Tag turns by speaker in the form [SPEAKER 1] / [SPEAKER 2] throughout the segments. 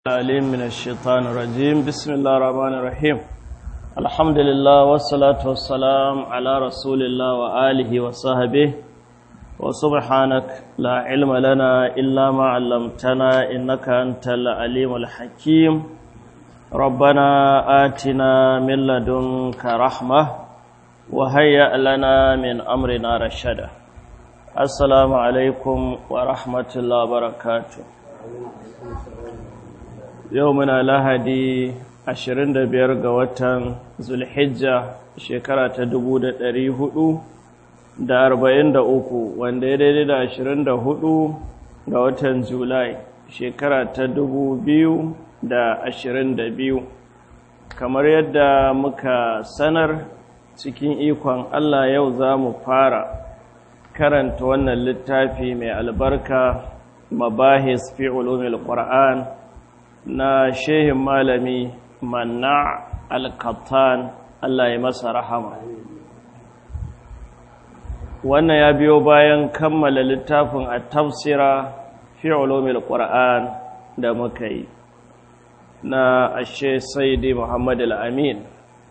[SPEAKER 1] العليم من الشيطان الرجيم بسم الله الرحمن الرحيم الحمد لله والصلاة والسلام على رسول الله وآله وصحبه وسبحانك لا علم لنا إلا ما علمتنا إنك أنت العليم الحكيم ربنا آتنا من لدنك رحمة وهيأ لنا من أمرنا رشدا السلام عليكم ورحمة الله وبركاته yau muna lahadi 25 ga watan zulhijja shekara ta 443 wanda ya daidai da 24 ga watan julai shekara ta 2022 kamar yadda muka sanar cikin ikon allah yau za mu fara karanta wannan littafi mai albarka mabahis fi ulumil qur'an na shehin malami manna al-kattan Allah ya masa rahama wannan ya biyo bayan kammala littafin a tafsira fi ulumil qur'an da muka yi na ashe saidi muhammad al-amin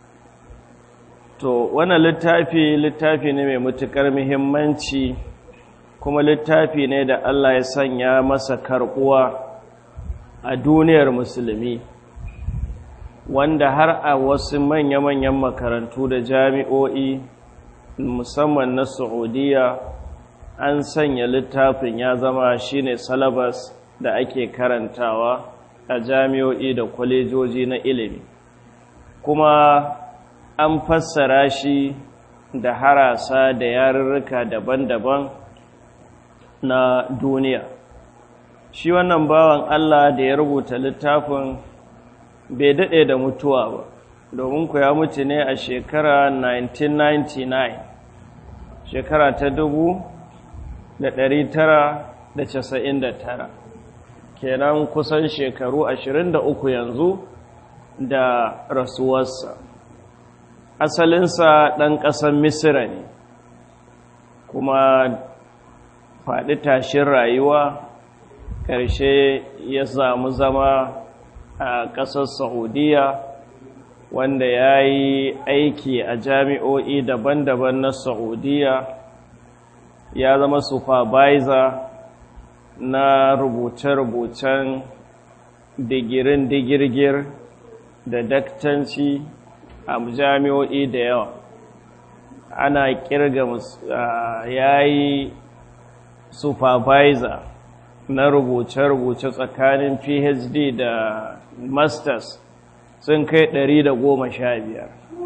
[SPEAKER 1] to wannan littafi littafi ne mai matukar muhimmanci kuma littafi ne da Allah ya sanya masa karbuwa a duniyar musulmi wanda har a wasu manya-manyan makarantu da jami'o'i musamman na saudiya an sanya littafin ya zama shine salabas da ake karantawa a jami'o'i da kwalejoji na ilimi kuma an fassara shi da harasa da yarurruka daban-daban na duniya shi wannan bawan Allah da ya rubuta littafin bai daɗe da mutuwa ba domin ku ya mutu ne a shekara 1999 shekara ta dubu da ɗari tara da casa'in da tara kenan kusan shekaru ashirin da uku yanzu da rasuwarsa asalinsa ɗan ƙasar misira ne kuma faɗi tashin rayuwa ƙarshe ya samu zama a ƙasar saudiya wanda ya yi aiki a jami'o'i daban-daban na saudiya ya zama supervisor na rubuce-rubucen digirin digirgir da daktanci a jami'o'i da yawa ana kirga ya yi supervisor na rubuce-rubuce tsakanin phd da masters sun kai ɗari da goma sha biyar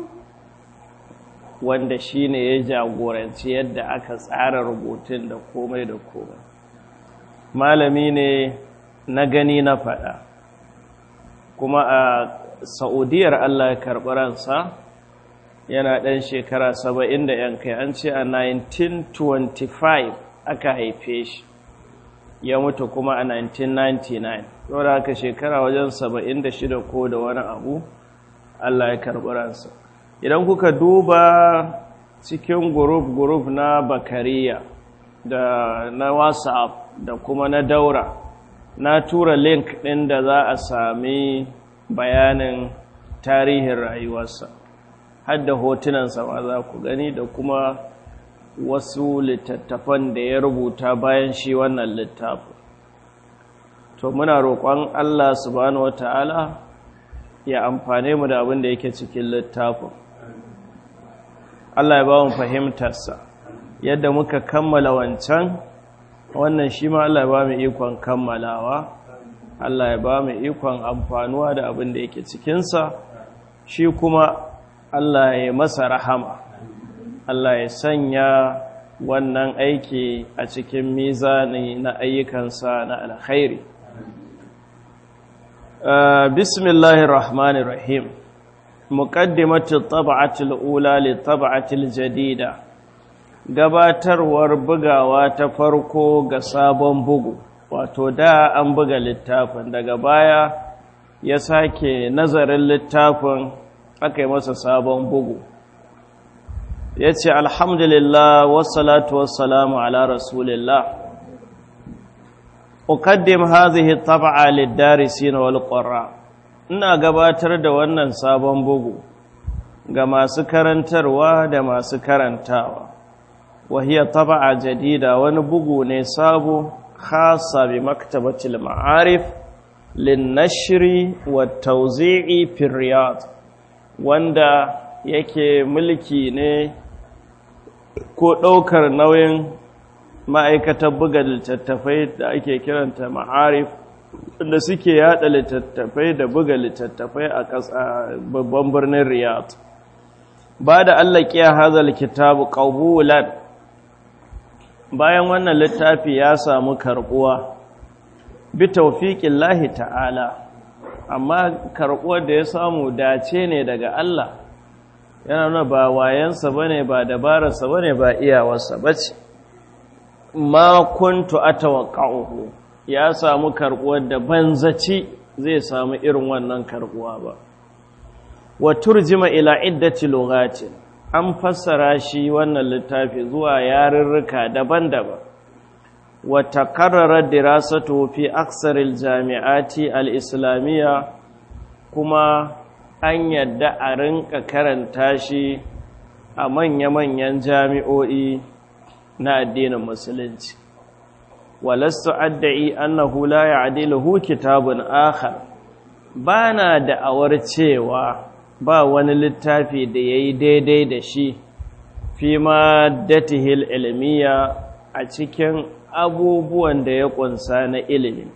[SPEAKER 1] wanda shi ne ya jagoranci yadda aka tsara rubutun da komai da komai malami ne na gani na faɗa kuma a sa'udiyar allah ya karɓi ransa yana ɗan shekara saba'in da yankai an ce a 1925 aka haife shi ya mutu kuma a 1999 saboda haka shekara wajen 76 ko da wani abu Allah ya karɓi ransa idan kuka duba cikin guruf-guruf na bakariya da na whatsapp da kuma na daura na tura link ɗin da za a sami bayanin tarihin rayuwarsa hadda hotunansa ma za ku gani da kuma wasu littattafan da ya rubuta bayan shi wannan littafin to muna roƙon Allah subhanahu wata'ala ya amfane mu da abin da yake cikin littafin Allah ya ba mu fahimtarsa yadda muka kammala wancan wannan shi ma Allah ya ba mu ikon kammalawa Allah ya ba mu ikon amfanuwa da abin da yake cikinsa shi kuma Allah ya masa rahama Allah ya sanya wannan aiki a cikin mizani na ayyukansa na alkhairi. Bismillahir Rahmanir Rahim. Muqaddimatu tab'atil ula li tab'atil jadida. Gabatarwar bugawa ta farko ga sabon bugu. Wato da an buga littafin daga baya ya sake nazarin littafin aka yi masa sabon bugu. ya ce alhamdulillah wassalatu wassalamu ala rasulillah uqaddim hadhihi tab'a lid-darisin wal qurra ina gabatar da wannan sabon bugu ga masu karantarwa da masu karantawa وهي طبعة جديدة ونبغو نصاب خاصة بمكتبة المعارف للنشر والتوزيع في الرياض wanda yake mulki ne ko ɗaukar nauyin ma'aikatar buga littattafai da ake kiranta ma'arif da suke yada littattafai da buga littattafai a babban birnin riyadh ba da allah kiya hazal kitabu ƙabulan bayan wannan littafi ya samu karbuwa bi taufiƙin lahi ta'ala amma karbuwar da ya samu dace ne daga Allah yana nuna ba wayansa bane ba dabararsa bane ba iyawarsa bace ma kuntu atawaqqa'uhu ya samu karbuwar da banzaci zai samu irin wannan karbuwa ba wa turjima ila iddati lughatin an fassara shi wannan littafi zuwa yarurruka daban-daban wata karrarar dirasatu fi aksaril jami'ati al-islamiyya kuma an yadda a rinka karanta shi a manya-manyan jami'o'i na addinin musulunci walastu adda'i annahu la ya'diluhu kitabun akhar bana da'awar cewa ba wani littafi da ya yi daidai da shi fi ma datihil ilmiya a cikin abubuwan da ya kunsa na ilimi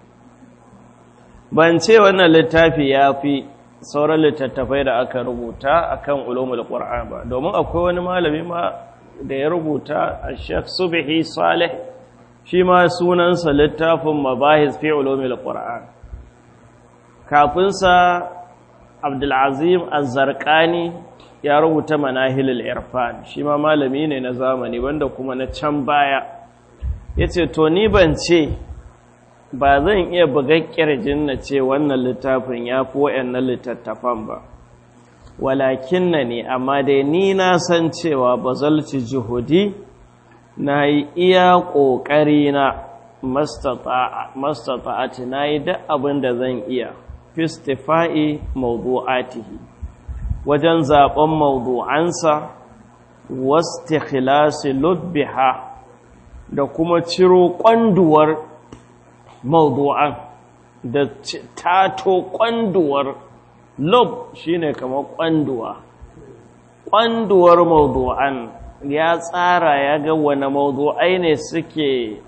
[SPEAKER 1] ban ce wannan littafi ya fi sauran littattafai da aka rubuta akan ulumul qur'an ba domin akwai wani malami ma da ya rubuta a Sheikh Subhi Saleh shi ma sunansa littafin mabahis fi ulumul qur'an kafin sa Abdulazim Az-Zarqani ya rubuta Manahilul Irfan shi ma malami ne na zamani wanda kuma na can baya yace to ni ban ce ba zan iya buga kirjin na ce wannan littafin ya fi waɗannan littattafan ba walakin na ne amma dai ni na san cewa bazalci juhudi na yi iya ƙoƙari na mastata'ati na yi duk abin da zan iya fistifa'i mawdu'atihi wajen zaɓen mawdu'ansa wasu khilasi lubbiha da kuma ciro ƙwanduwar mawdu'an da tato ƙwanduwar lub shine kamar ƙwanduwa ƙwanduwar mawdu'an ya tsara ya ga wane mawdu'ai ne suke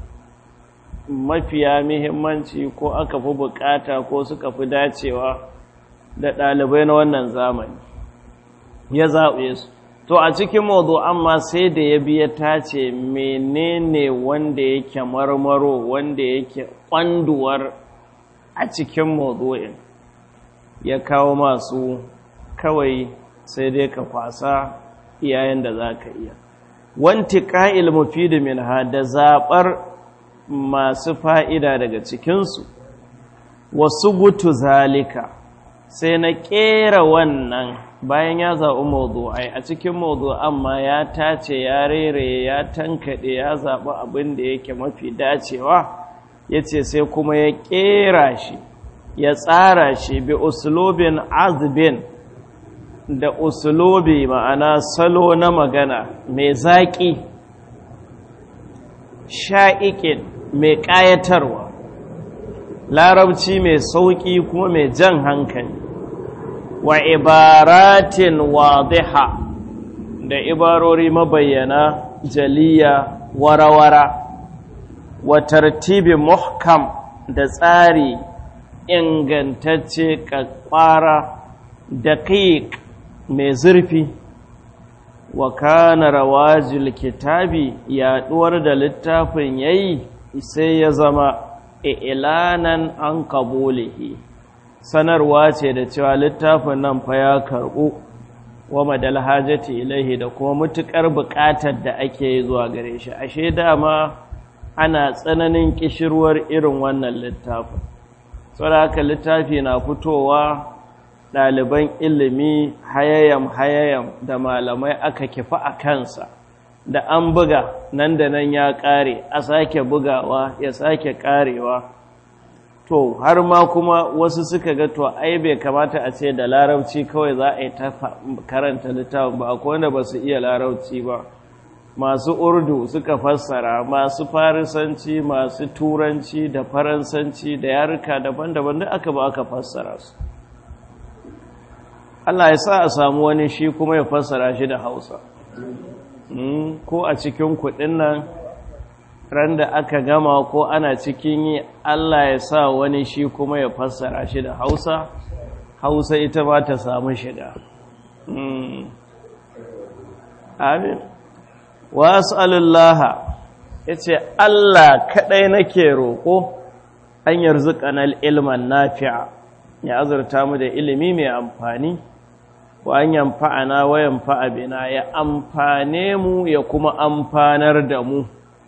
[SPEAKER 1] mafiya muhimmanci ko aka fi bukata ko suka fi dacewa da ɗalibai na wannan zamani ya zaɓe su to a cikin mawdu'an ma sai da ya biya tace menene wanda yake marmaro wanda yake kwanduwar a cikin mawdu'in ya kawo masu kawai sai dai ka kwasa iyayen da za ka iya wanti ƙa'il mufidu min da zaɓar masu fa'ida daga cikinsu wasu gutu zalika sai na ƙera wannan bayan ya zaɓi mawdu'ai a cikin mawdu'an ma ya tace ya rere ya tankaɗe ya zaɓi abin da yake mafi dacewa ya ce sai kuma ya ƙera shi ya tsara shi bi usulobin azbin da usulobi ma'ana salo na magana mai zaƙi sha'iƙin mai ƙayatarwa larabci mai sauƙi kuma mai jan hankali wa ibaratin wadiha da ibarori mabayyana jaliya warawara wa tartibi muhkam da tsari ingantacce kakwara da mai zurfi wa kana rawajil kitabi yaduwar da littafin yayi sai ya zama ilanan an kabulihi sanarwa ce da cewa littafin nan fa ya karɓu wa madal hajati ilaihi da kuma mutukar buƙatar da ake yi zuwa gare shi ashe dama ana tsananin kishirwar irin wannan littafin saboda haka littafi na fitowa ɗaliban ilimi hayayam hayayam da malamai aka kifa a kansa da an buga nan da nan ya ƙare a sake bugawa ya sake ƙarewa to har ma kuma wasu suka ga to ai bai kamata a ce da larabci kawai za a yi ta karanta littafin ba akwai wanda ba su iya larabci ba masu urdu suka fassara masu farisanci masu turanci da faransanci da yaruka daban-daban da aka ba aka fassara su Allah ya sa a samu wani shi kuma ya fassara shi da hausa ko a cikin kudin nan ran da aka gama ko ana cikin yi Allah ya sa wani shi kuma ya fassara shi da hausa hausa ita ba ta samu shiga amin wa as'alullaha yace Allah kadai nake roko an yarzuqanal ilman nafi'a ya azurta mu da ilimi mai amfani wa an yanfa'ana wa yanfa'a bina ya amfane mu ya kuma amfanar da mu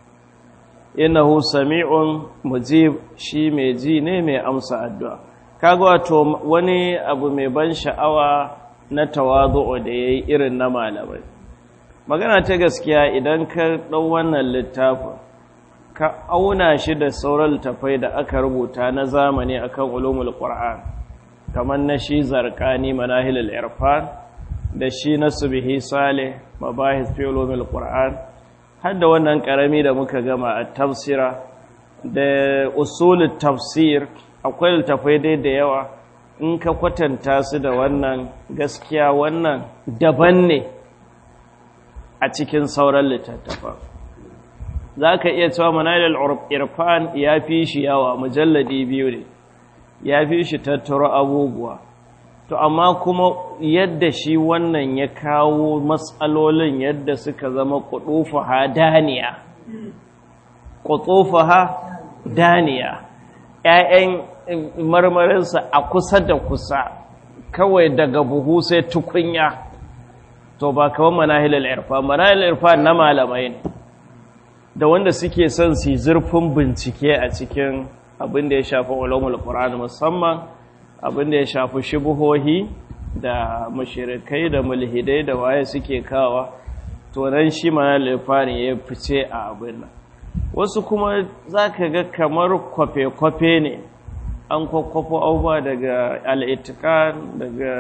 [SPEAKER 1] innahu sami'un mujib shi mai ji ne mai amsa addu'a kaga wato wani abu mai ban sha'awa na tawazu'u da yayi irin na malamai magana ta gaskiya idan ka ɗau wannan littafin ka auna shi da sauran littafai da aka rubuta na zamani akan ulumul qur'an kamar na shi zarqani manahilul irfan da shi na subhi salih mabahis fi ulumul qur'an har da wannan karami da muka gama a tafsira da usulut tafsir akwai littafai dai da yawa in ka kwatanta su da wannan gaskiya wannan daban ne a cikin sauran littattafa za ka iya cewa manajal irfan ya fi shi yawa mujalladi biyu ne ya fi shi tattaro abubuwa to amma kuma yadda shi wannan ya kawo matsalolin yadda suka zama kudufaha daniya kudufaha daniya ‘ya'yan marmarinsa a kusa da kusa kawai daga buhu sai tukunya to ba kawai manahilal irfan manahilal irfan na malamai ne da wanda suke son su zurfin bincike a cikin abin da ya shafi ulumul qur'an musamman abin da ya shafi shubuhohi da mushrikai da mulhidai da waye suke kawa to nan shi manahilal irfan ya fice a abin nan wasu kuma zaka ga kamar kwafe-kwafe ne an kwakwafo abubuwa daga al'itikan daga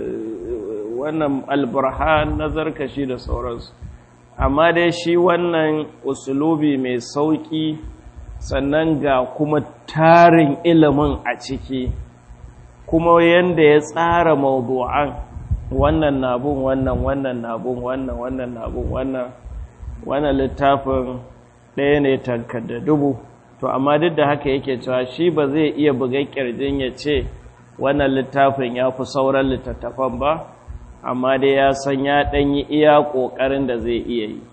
[SPEAKER 1] wannan alburhan na zarkashi da sauransu amma dai shi wannan usulubi mai sauƙi sannan ga kuma tarin ilimin a ciki kuma yadda ya tsara mawdu'an wannan nabun wannan wannan nabun wannan wannan nabun wannan wannan littafin ɗaya ne tankar da dubu to amma duk da haka yake cewa shi ba zai iya buga ƙirjin ya ce wannan littafin ya fi sauran littattafan ba amma dai ya san ya ɗanyi iya ƙoƙarin da zai iya yi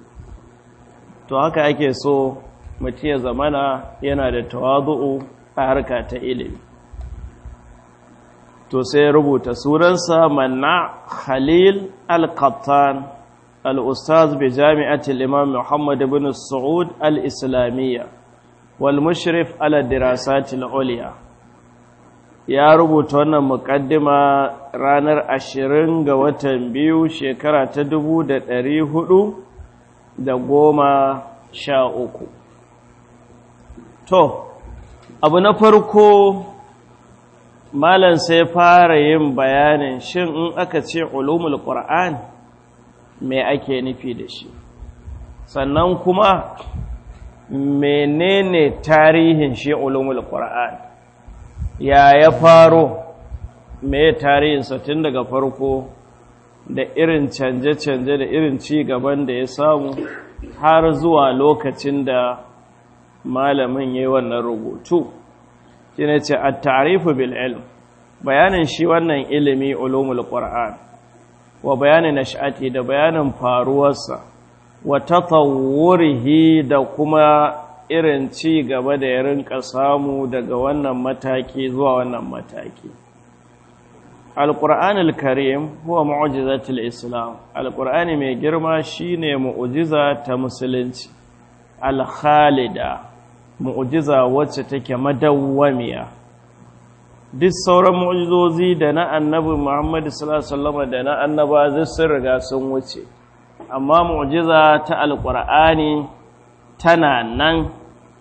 [SPEAKER 1] to haka ake so mutu ya zamana yana da tawazu'u a harka ta ilimi to sai rubuta sunansa manna khalil al-qattan al-ustaz bi jami'atul imam muhammad ibn saud al-islamiyya wal mushrif ala dirasatil ulya ya rubuta wannan mukaddima ranar ashirin ga watan biyu shekara ta dubu da ɗari hudu da goma sha uku to abu na farko malam sai fara yin bayanin shin in aka ce ulumul qur'an me ake nufi da shi sannan kuma menene tarihin shi ulumul qur'an ya ya faro me tarihinsa tun daga farko da irin canje-canje da irin ci gaban da ya samu har zuwa lokacin da malamin ya yi wannan rubutu shi ne ce a tarifu bil'ilm bayanin shi wannan ilimi ulumul qur'an wa bayanin nash'ati da bayanin faruwarsa wa tatawwurihi da kuma irin ci gaba da ya rinka samu daga wannan mataki zuwa wannan mataki alƙur'an al-karim huwa mu'jizatul islam alƙur'ani mai girma shine mu'jiza ta musulunci al-khalida mu'jiza wacce take madawwamiya duk sauran mu'jizozi da na annabi Muhammad sallallahu alaihi wasallam da na annaba sun riga sun wuce amma mu'jiza ta alƙur'ani tana nan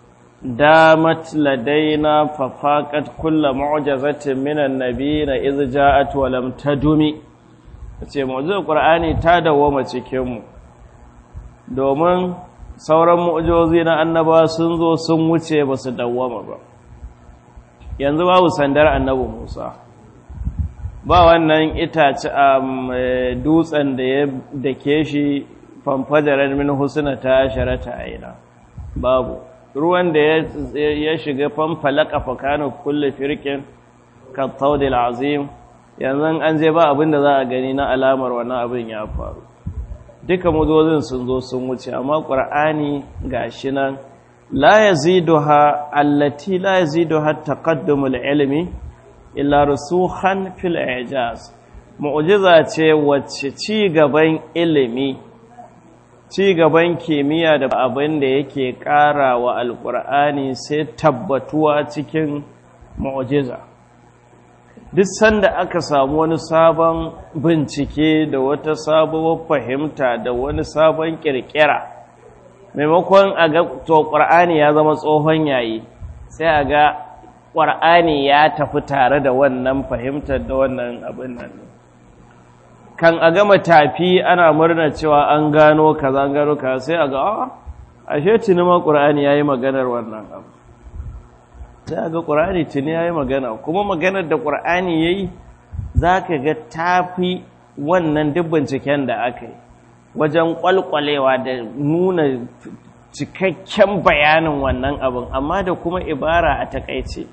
[SPEAKER 1] damat ladaina fafaqat kullu mu'jazatin minan nabiyina idh ja'at wa lam tadumi ce mu'jizar qur'ani ta dawoma cikin mu domin sauran mu'jizozi na annaba sun zo sun wuce ba su dawoma ba yanzu babu sandar annabi Musa ba wannan itace a dutsen da ya dake shi famfajarar min husna ta sharata aina babu ruwan da ya shiga famfalaka fakanu kulle firkin kattaudil azim yanzu an je ba abin da za a gani na alamar wannan abin ya faru duka muzozin sun zo sun wuce amma ƙur'ani gashi nan la yaziduha allati la yaziduha taqaddumul ilmi illa rusukhan fil ijaz mu'jiza ce wacce ci gaban ilimi ci gaban kimiyya da abin da yake ƙara wa alƙur'ani sai tabbatuwa cikin mu'jiza duk sanda aka samu wani sabon bincike da wata sabuwar fahimta da wani sabon ƙirƙira maimakon a ga to ƙur'ani ya zama tsohon yayi sai a ga ƙwar'ani ya tafi tare da wannan fahimtar da wannan abin nan kan a gama tafi ana murna cewa an gano kaza an gano kaza sai a ga a ashe tuni ma ƙwar'ani ya yi maganar wannan abu sai a ga ƙwar'ani tuni ya yi magana kuma maganar da ƙwar'ani ya yi za ka ga tafi wannan duk binciken da aka yi wajen ƙwalƙwalewa da nuna cikakken bayanin wannan abin amma da kuma ibara a takaice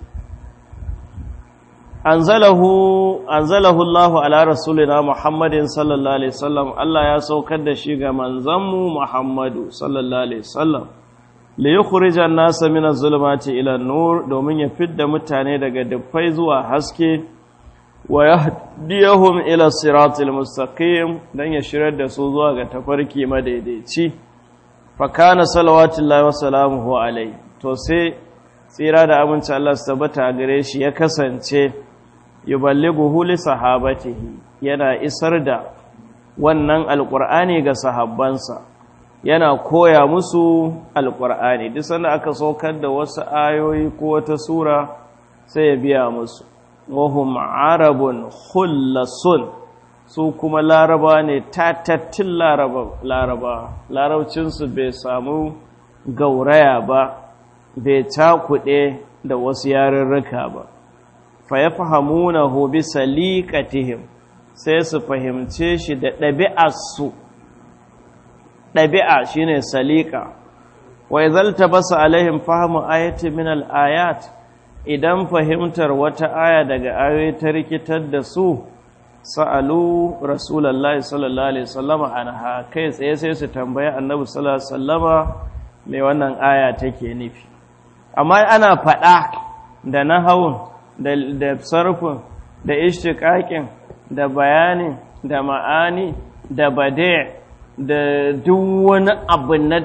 [SPEAKER 1] anzalahu anzalahu Allahu ala rasulina Muhammadin sallallahu alaihi wasallam Allah ya saukar da shi ga manzanmu Muhammadu sallallahu alaihi wasallam li yukhrija an-nasa min az-zulumati ila an-nur domin ya fidda mutane daga dufai zuwa haske wa yahdiyahum ila siratil mustaqim dan ya shirar da su zuwa ga tafarki madaidaici fa kana salawatullahi wa salamuhu alaihi to sai tsira da aminci Allah su tabbata gare shi ya kasance yuballighuhu li sahabatihi yana isar da wannan alqur'ani ga sahabbansa yana koya musu alqur'ani duk sanda aka saukar da wasu ayoyi ko wata sura sai ya biya musu wahum arabun khullasun su kuma laraba ne tatattin laraba laraba larabcinsu bai samu gauraya ba bai cakuɗe da wasu yarurruka ba fa ya fahamuna hobi saliƙatihim sai su fahimce shi da ɗabi'arsu ɗabi'a shi ne saliƙa wa izalta basu alaihim fahimu ayati min al'ayat idan fahimtar wata aya daga ayoyi ta rikitar da su sa'alu rasulallah sallallahu alaihi wasallama anha kai tsaye sai su tambayi annabi sallallahu alaihi wasallama mai wannan aya take nufi amma ana faɗa da nahawun da sarfin da ishtiqaqin da bayani da ma'ani da bade da duk wani abu na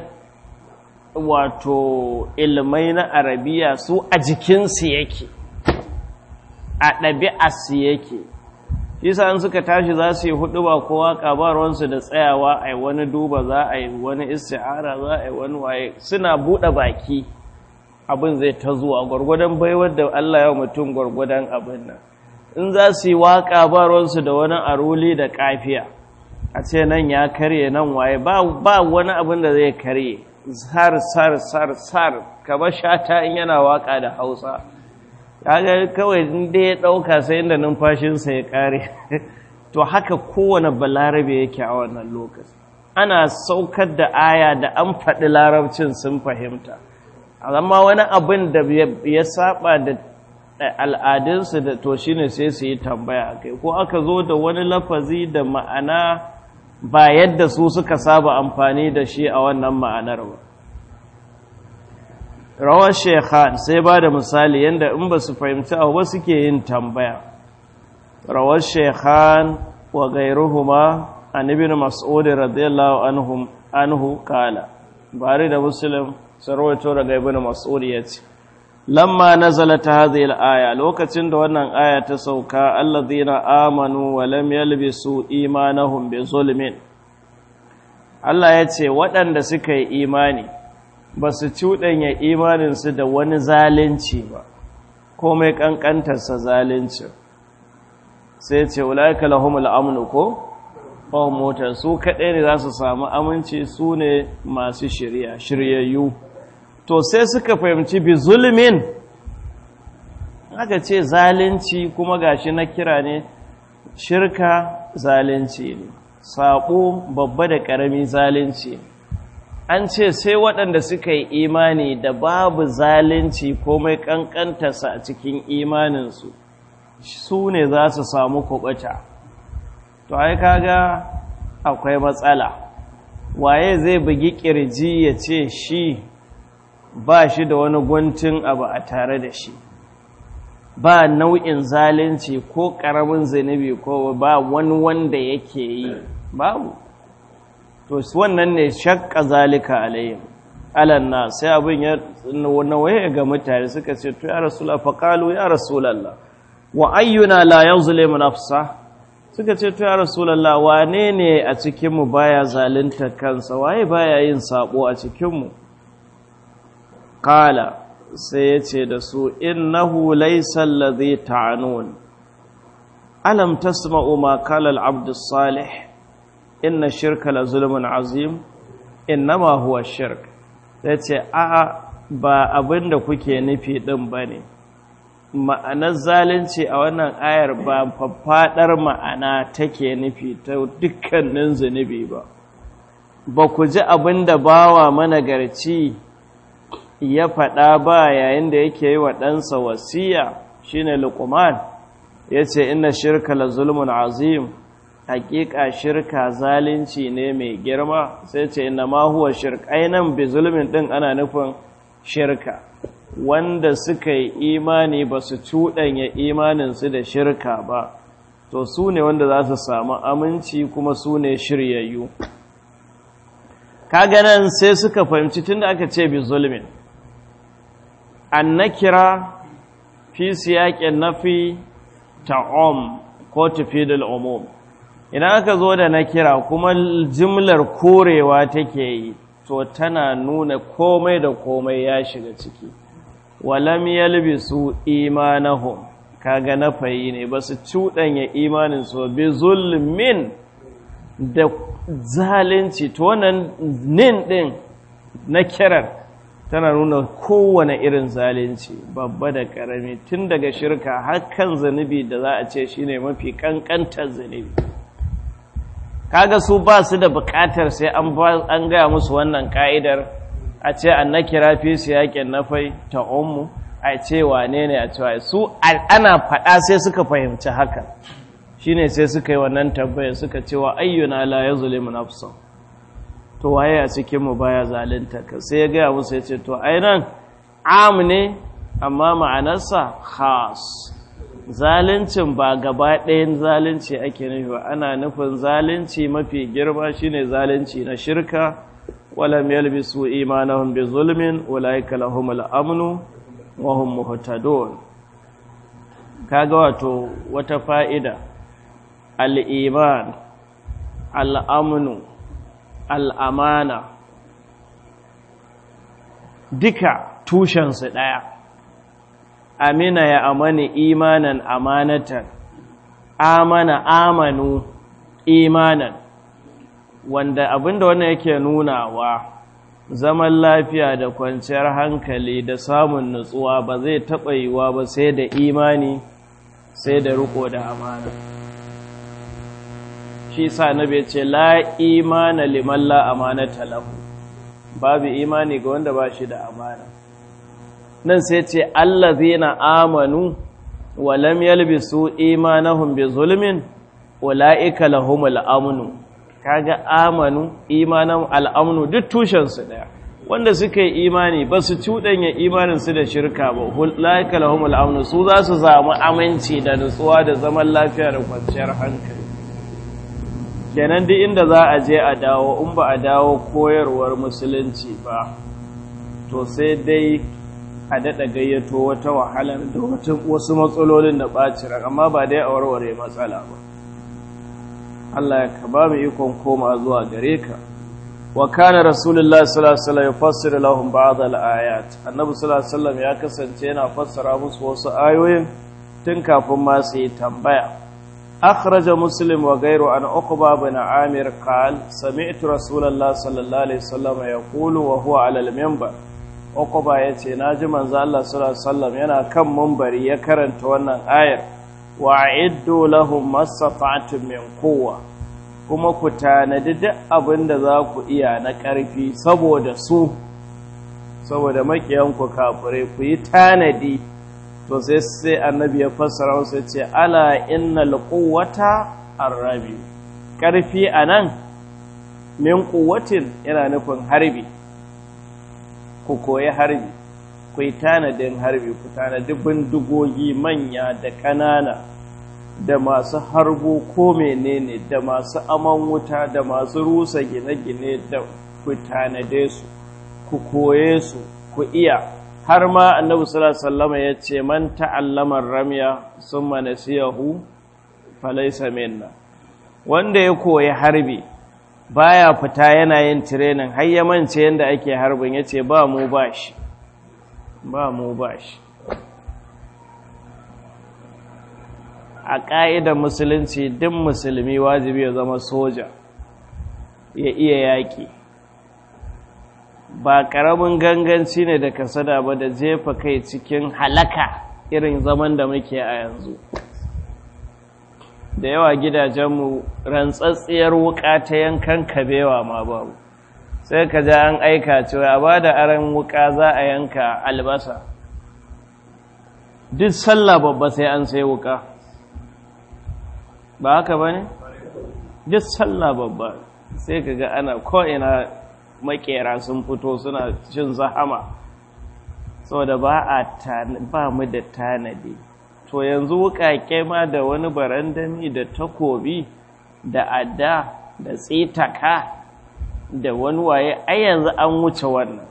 [SPEAKER 1] wato ilmai na arabiya su a jikinsu yake a ɗabi'arsu yake isa an suka tashi za su yi hudu ba kowa ƙabarwansu da tsayawa a yi wani duba za a yi wani isti'ara za a yi wani waye suna buɗe baki abin zai ta zuwa gwargwadon baiwar da Allah ya mutum gwargwadon abin nan in za su yi waƙa ba da wani aruli da ƙafiya a ce nan ya karye nan waye ba wani abin da zai karye sar sar sar sar kaba shata in yana waƙa da hausa kaga kawai inda ya ɗauka sai inda numfashinsa ya ƙare to haka kowane balarabe yake a wannan lokaci ana saukar da aya da an faɗi larabcin sun fahimta amma wani abin da ya saba da al'adunsu da to shine sai su yi tambaya kai ko aka zo da wani lafazi da ma'ana ba yadda su suka saba amfani da shi a wannan ma'anar ba rawar shekhan sai ba da misali yadda in ba su fahimci abu ba suke yin tambaya rawar shekhan wa gairuhuma an ibn mas'ud radiyallahu anhu kala bari da muslim sarwato daga ibn mas'ud yace lamma nazalat hadhihi al-aya lokacin da wannan aya ta sauka alladhina amanu wa lam yalbisu imanahum bi zulmin Allah yace waɗanda suka yi imani ba su cuɗanya imaninsu da wani zalunci ba komai ƙanƙantarsa zalunci sai ce ulaika lahumul amnu ko fahim motar su kaɗai ne za su samu aminci su ne masu shirya shiryayyu to sai suka fahimci bi zulmin aka ce zalunci kuma gashi na kira ne shirka zalunci ne saƙo babba da ƙarami zalunci an ce sai waɗanda suka yi imani da babu zalunci komai ƙanƙantarsa a cikin imaninsu su ne za su samu kuɓuta to ai kaga akwai matsala waye zai bugi kirji ya ce shi ba shi da wani guntun abu a tare da shi ba nau'in zalunci ko ƙaramin zunubi ko ba wani wanda yake yi babu to wannan ne shakka zalika alayhim alanna sai abin ya nawaye ga mutane suka ce to ya rasulullah faqalu ya rasulullah wa ayyuna la yuzlimu nafsa suka ce to ya rasulullah wane ne a cikin mu baya zalunta kansa waye baya yin sabo a cikin mu qala sai ya ce da su innahu laysa alladhi ta'anun alam tasma'u ma qala al-abd as-salih inna shirka la zulmun azim innama huwa shirk sai ce a ba abinda kuke nufi din bane ma'anar zalunci a wannan ayar ba faffadar ma'ana take nufi ta dukkanin zunubi ba ba ku ji abinda bawa managarci ya faɗa ba yayin da yake yi wa ɗansa wasiya shine luqman yace inna shirka la zulmun azim hakika shirka zalunci ne mai girma sai ce inna ma huwa shirk ainan bi zulmin din ana nufin shirka wanda suka yi imani ba su cuɗanya imaninsu da shirka ba to su ne wanda za su samu aminci kuma su ne shiryayyu kaga nan sai suka fahimci tunda aka ce bi zulmin an nakira fi siyaƙin nafi ta'om ko tafidul umum idan aka zo da na kira kuma jimlar korewa take yi to tana nuna komai da komai ya shiga ciki walam yalbisu imanahum kaga na fayi ne ba su cuɗanya imanin su bi zulmin da zalunci to wannan nin din na kirar tana nuna kowane irin zalunci babba da ƙarami tun daga shirka har kan zanubi da za a ce shine mafi kankantar zanubi kaga su ba su da bukatar sai an gaya musu wannan ka'idar a ce an na kira fi su yakin nafai ta ummu a ce wane ne a cewa su ana faɗa sai suka fahimci haka shine sai suka yi wannan tabbaya suka ce wa ayyuna la yazlimu nafsa to waye a cikin mu baya zalunta ka sai ya gaya musu ya ce to ai nan am ne amma ma'anarsa khas zaluncin ba gaba ɗayan zalunci ake nufi ba ana nufin zalunci mafi girma shine zalunci na shirka walam yalbisu imanahum bi zulmin ulaika lahumul amnu wa hum muhtadun kaga wato wata fa'ida al-iman al-amnu al-amana duka tushensu ɗaya amina ya amani imanan amanatan amana amanu imanan wanda abinda wannan yake nunawa zaman lafiya da kwanciyar hankali da samun nutsuwa ba zai taɓa yiwa ba sai da imani sai da riko da amana shi sa nabi ce la imana liman la amanata lahu babu imani ga wanda ba shi da amana nan sai ce allazina amanu wa lam yalbisu imanahum bi zulmin ulaika lahumul amnu kaga amanu imanan al'amnu duk tushen su daya wanda suka yi imani ba su cudanya imanin su da shirka ba ulaika lahumul amnu su za su samu aminci da nutsuwa da zaman lafiya da kwanciyar hankali kenan duk inda za a je a dawo in ba a dawo koyarwar musulunci ba to sai dai a daɗa gayyato wata wahalar da wasu matsalolin da ɓaci amma ba dai a warware matsala ba Allah ya ka ba mu ikon koma zuwa gare ka wa kana rasulullah sallallahu alaihi wasallam yufassiru lahum ba'd al-ayat annabi sallallahu alaihi wasallam ya kasance yana fassara musu wasu ayoyin tun kafin ma su yi tambaya akhraja muslim wa ghayru an uqba bin amir qal sami'tu rasulullah sallallahu alaihi wasallam yaqulu wa huwa 'ala al-minbar uqba yace naji manzo Allah sallallahu alaihi wasallam yana kan minbari ya karanta wannan ayar wa'iddu lahum mastata'tum min quwwa kuma ku tanadi duk abin da za ku iya na ƙarfi saboda su saboda makiyanku kafirai ku yi tanadi to sai sai annabi ya fassara wasu ce ala innal quwwata arrabi ƙarfi anan min quwwatin yana nufin harbi ku koyi harbi ku yi tanadin harbi ku tanadi bindigogi manya da ƙanana da masu harbo ko menene da masu aman wuta da masu rusa gine-gine da ku tanade su ku koye su ku iya har ma annabi sallallahu alaihi wasallam ya ce man ta'allama ramya summa nasiyahu falaysa minna wanda ya koyi harbi baya fita yana yin training har ya mance yanda ake harbin yace ba mu bashi ba mu bashi a ƙa'idar musulunci duk musulmi wajibi ya zama soja ya iya yaƙi ba ƙaramin ganganci ne da kasada ba da jefa kai cikin halaka irin zaman da muke a yanzu da yawa gidajenmu rantsatsiyar wuƙa ta yankan kabewa ma babu sai ka ja an aika cewa a ba da aron wuƙa za a yanka albasa duk sallah babba sai an sai wuƙa ba haka ba ne? duk sallah babba sai ka ga ana ko'ina makera sun fito suna cin zahama saboda ba a ba mu da tanadi to yanzu wuƙaƙe ma da wani barandami da takobi da adda da tsitaka da wani waye ai yanzu an wuce wannan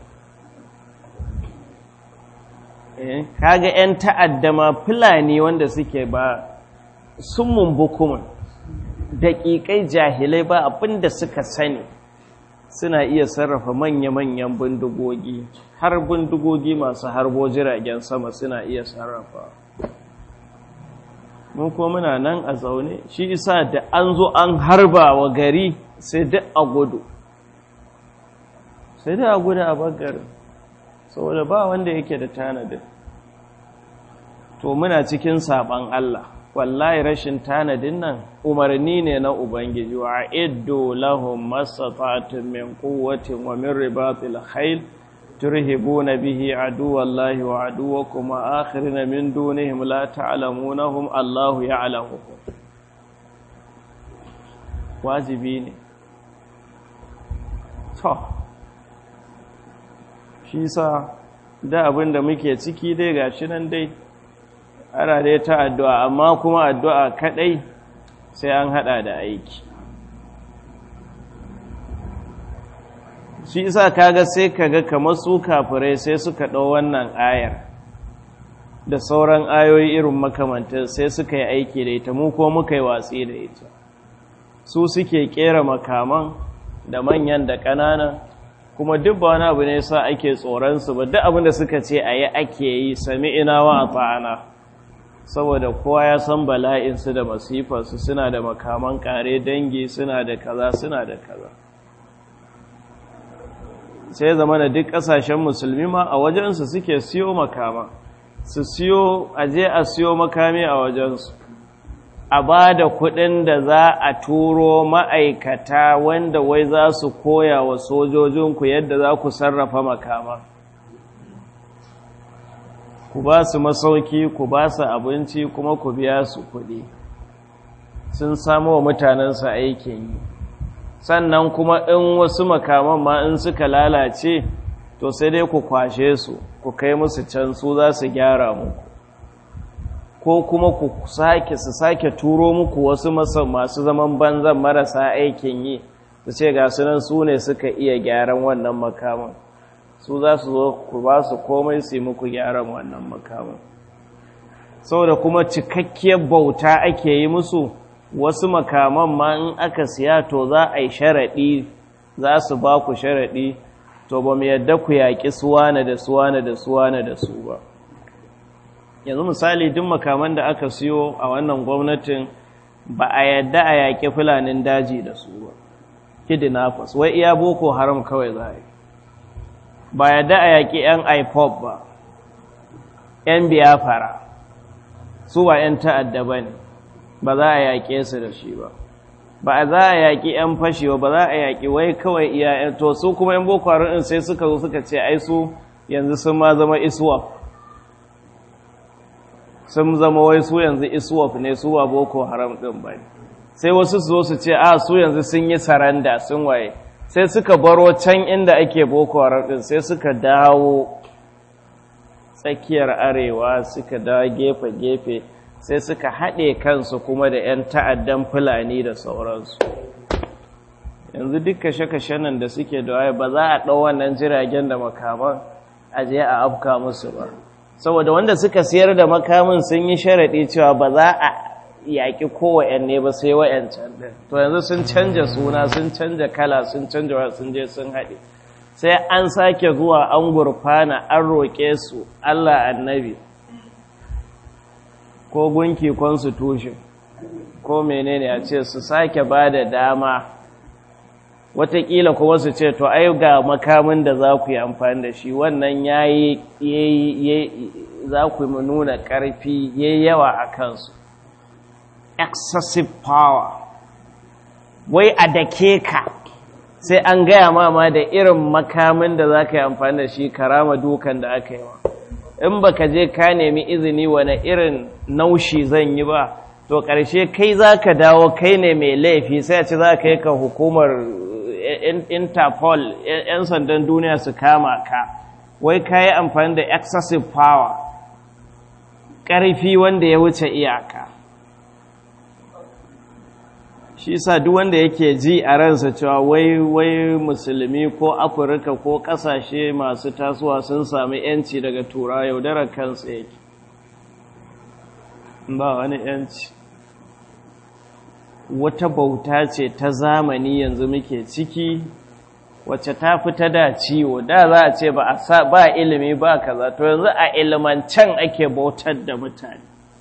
[SPEAKER 1] kaga 'yan ta'adda ma fulani wanda suke ba sun mumbukumin daƙiƙai jahilai ba abinda suka sani suna iya sarrafa manya-manyan bindigogi har bindigogi masu harbo jiragen sama suna iya sarrafa mun ko muna nan a zaune shi isa da an zo an harba wa gari sai duk a gudu sai duk a gudu a bagarin saboda ba wanda yake da tanadin to muna cikin saban Allah wallahi rashin tanadin nan umarni ne na ubangiji wa iddu lahum mastata'tum min quwwatin wa min ribatil khayl turhibuna bihi aduwallahi wa aduwakum wa akhirina min dunihim la ta'lamunahum Allahu ya'lamuhum wajibi ne to shi sa da abin da muke ciki dai gashi nan dai ana dai ta addu'a amma kuma addu'a kaɗai sai an haɗa da aiki shi isa kaga sai kaga kamar su kafirai sai suka ɗau wannan ayar da sauran ayoyi irin makamantar sai suka yi aiki da ita mu ko muka yi watsi da ita su suke ƙera makaman da manyan da ƙananan kuma duk ba wani abu ne sa ake tsoronsu ba duk abin da suka ce a yi ake yi sami ina wa a ta'ana saboda kowa ya san bala'insu da masifarsu suna da makaman kare dangi suna da kaza suna da kaza sai zama da duk ƙasashen musulmi ma a wajensu suke siyo makama su siyo aje a siyo makami a wajensu a ba da kuɗin da za a turo ma'aikata wanda wai za su koya wa sojojinku yadda za ku sarrafa makama ku ba su masauki ku ba su abinci kuma ku biya su kuɗi sun samu wa mutanensu aikin yi sannan kuma in wasu makaman ma in suka lalace to sai dai ku kwashe su ku kai musu can su za su gyara muku ko kuma ku sake su sake turo muku wasu masu zaman banzan marasa aikin yi su ce ga sunan su ne suka iya gyaran wannan makaman su za su zo ku ba su komai su yi muku gyaran wannan makaman saboda kuma cikakkiyar bauta ake yi musu wasu makaman ma in aka siya to za a yi sharaɗi za su ba ku sharaɗi to ba mu yadda ku yaƙi suwana da suwana da suwana da su ba yanzu misali duk makaman da aka siyo a wannan gwamnatin ba a yadda a yaƙi fulanin daji da su ba kidnappers wai iya boko haram kawai za a yi ba yadda a yaƙi 'yan ipop ba 'yan biyafara su ba 'yan ta'adda ba ne ba za a yaƙe su da shi ba ba za a yaƙi 'yan fashi ba za a yaƙi wai kawai iya to su kuma 'yan boko haram sai suka zo suka ce ai su yanzu sun ma zama iswap sun zama wai su yanzu iswap ne su wa boko haram ɗin ba sai wasu su zo su ce a su yanzu sun yi saranda sun waye sai suka baro can inda ake boko haram ɗin sai suka dawo tsakiyar arewa suka dawo gefe-gefe sai suka haɗe kansu kuma da 'yan ta'addan fulani da sauransu yanzu duk kashe-kashe nan da suke da waye ba za a ɗau wannan jiragen da makaman a je a afka musu ba saboda wanda suka siyar da makamin sun yi sharaɗi cewa ba za a yaƙi kowanne ba sai wa'yancan ɗin to yanzu sun canja suna sun canja kala sun canja wa sun je sun haɗe sai an sake zuwa an gurfana an roƙe su allah annabi ko gunki constitution ko menene a ce su sake ba da dama watakila kuma su ce to ai ga makamin da za ku yi amfani da shi wannan ya yi za ku nuna ƙarfi ya yawa a kansu excessive power wai a dake ka sai an gaya mama da irin makamin da za ka yi amfani da shi karama dukan da aka yi wa in ba ka je ka nemi izini wane irin naushi zan yi ba to ƙarshe kai za ka dawo kai ne mai laifi sai a ci za ka yi ka hukumar interpol 'yan sandan duniya su kama ka wai ka yi amfani da excessive power ƙarfi wanda ya wuce iyaka shi sa duk wanda yake ji a ransa cewa wai wai musulmi ko afirka ko ƙasashe masu tasowa sun sami 'yanci daga tura yaudarar kansa yake ba wani 'yanci wata bauta ce ta zamani yanzu muke ciki wacce ta fi ta da ciwo da za a ce ba ilimi ba kaza to yanzu a ilimancan ake bautar da mutane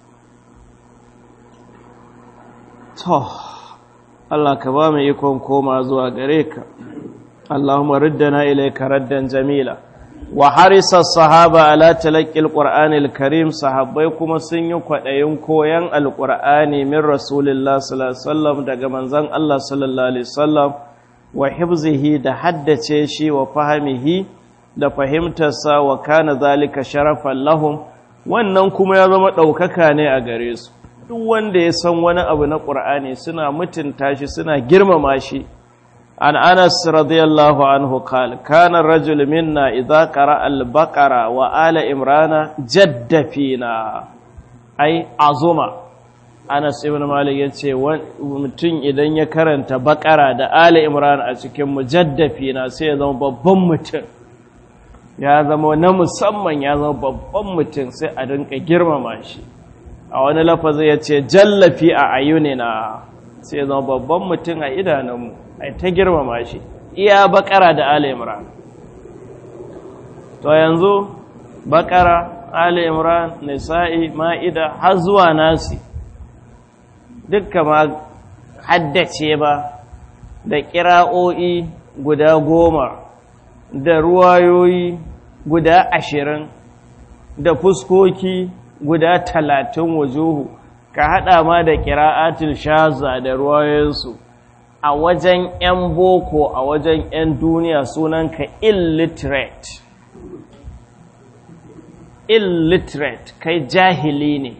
[SPEAKER 1] to Allah ka ba mu ikon koma zuwa gare ka Allahumma riddana ilayka raddan jamila wa harisa sahaba ala talaqqil qur'anil karim sahabbai kuma sun yi kwadayin koyan alqur'ani min rasulillah sallallahu alaihi wasallam daga manzon Allah sallallahu alaihi wasallam wa hifzihi da haddace shi wa fahimihi da fahimtarsa wa kana zalika sharafan lahum wannan kuma ya zama daukaka ne a gare su duk wanda ya san wani abu na qur'ani suna mutunta shi suna girmama shi عن أنس رضي الله عنه قال كان الرجل منا إذا قرأ البقرة وآل إمران جد فينا أي عظمة أنس ابن مالك يتشي mutum idan ya karanta bakara da Ali Imran a cikin mujaddafina sai ya zama babban mutum ya zama na musamman ya zama babban mutum sai a rinka girmama shi a wani lafazi ya ce jallafi a ayunina sai ya zama babban mutum a idanunmu ai ta girmama shi iya bakara da ali imran to yanzu bakara ali imran nisa'i ma'ida har zuwa nasi dukka ma haddace ba da kira'o'i guda goma da ruwayoyi guda ashirin da fuskoki guda talatin wajuhu ka haɗa ma da kira'atul shaza da ruwayoyinsu a wajen 'yan boko a wajen 'yan duniya sunanka illiterate illiterate kai jahili ne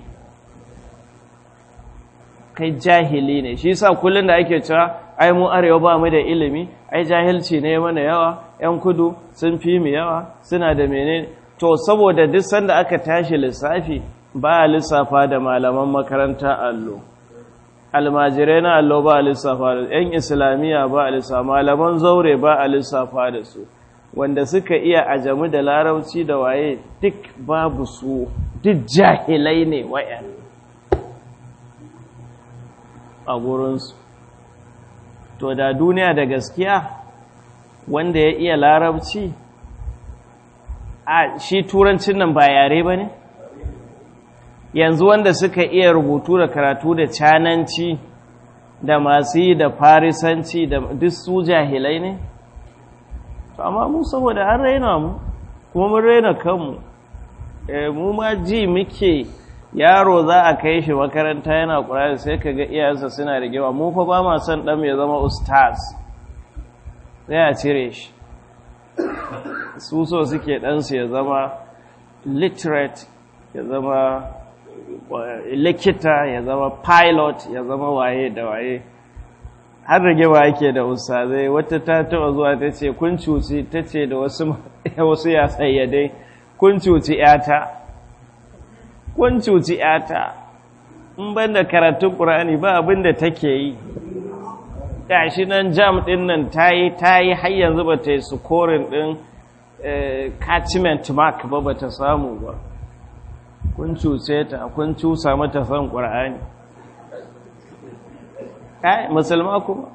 [SPEAKER 1] kai jahili ne shi sa kullum da ake cewa ai mu arewa ba mu da ilimi ai jahilci ne mana yawa 'yan kudu sun fi mu yawa suna da menene to saboda duk sanda aka tashi lissafi ba a lissafa da malaman makaranta allo almajirai na allo ba a lissafa da ‘yan islamiyya ba a lissafa malaman zaure ba a lissafa da su wanda suka iya ajamu da larauci da waye duk babu su duk jahilai ne wayan a gurinsu to da duniya da gaskiya wanda ya iya larabci a shi turancin nan ba yare ba ne yanzu wanda suka iya rubutu da karatu da cananci da masu yi da farisanci da duk su jahilai ne amma mu saboda an raina mu kuma mun raina kanmu mu ma ji muke yaro za a kai shi makaranta yana ƙurari sai ka ga iyayensa suna da gewa mu fa ba ma son ɗan ya zama ustaz sai a cire shi su so suke ɗansu ya zama literate ya zama likita ya zama pilot ya zama waye da waye har rage ba yake da ustazai wata ta taba zuwa ta ce kun cuci ta ce da wasu wasu ya sayyadai kun cuci yata kun cuci yata in ban da karatun ƙur'ani ba abin da take yi gashi nan jam ɗin nan ta yi ta yi har yanzu ba ta yi sukorin ɗin catchment mark ba ba ta samu ba kun cuce ta kun cusa mata son ƙur'ani kai musulma kuma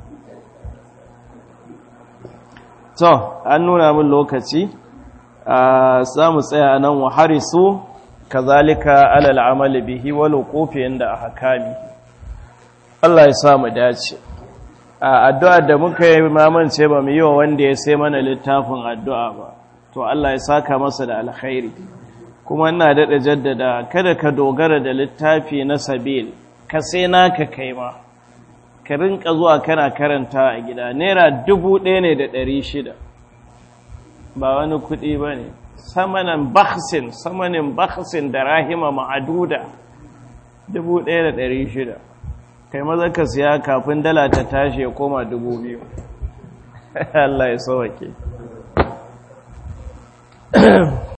[SPEAKER 1] to an nuna min lokaci za mu tsaya nan wa harisu kazalika alal amali bihi wal qufi inda ahkami Allah ya sa mu dace addu'a da muka yi mamance ba mu yi wa wanda ya sai mana littafin addu'a ba to Allah ya saka masa da alkhairi kuma ina daɗa jaddada kada ka dogara da littafi na sabil ka sai naka kai ma ka rinka zuwa kana karanta a gida naira dubu ɗaya ne da ɗari shida ba wani kuɗi ba ne samanin baksin samanin baksin da rahima ma'aduda dubu ɗaya da ɗari shida kai maza ka siya kafin dala ta tashi ya koma dubu biyu Allah ya sauwake